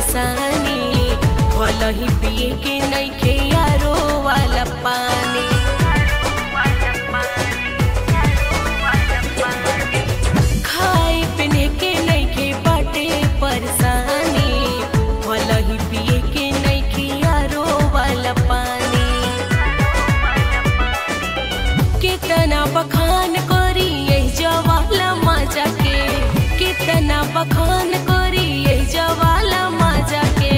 परेशानी भल ही पिए के नइखे यारो वाला पानी खाए पीने के नइखे बाटे परेशानी भल ही पिए के नइखे यारो वाला पानी कितना बखान करी यही जवाला मजा के कितना बखान करी यही जवाला मजा के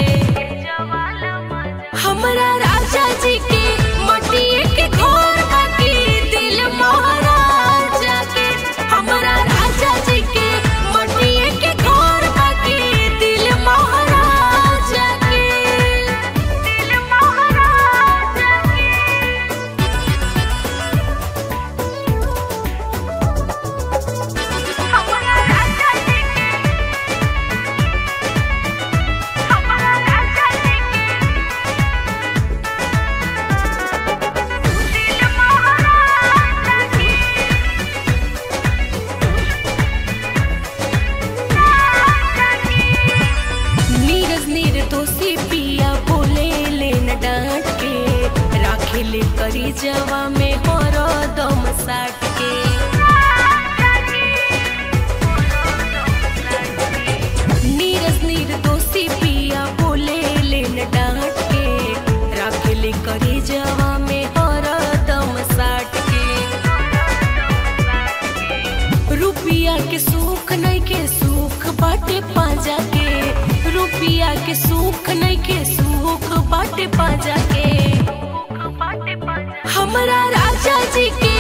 हमरा राजा जी के मटिए के घर बाकी दिल महाराजा के हमरा राजा जी के मटिए के घर बाकी दिल महाराजा के दिल महाराजा के हमरा राजा जी के हमरा राजा जी के दिल महाराजा के नीरज निर्दोषी पिया बोले लेन डांट के राखे ले करी जवा में हरो दम साट के नीरज निर्दोषी पिया बोले लेन डांट के राखे ले करी जवा में हरो दम साट के रुपिया के सुख नहीं के सुख बाटे पाजा के रुपिया के सुख नहीं के सुख बाटे पाजा के हमरा राजा जी के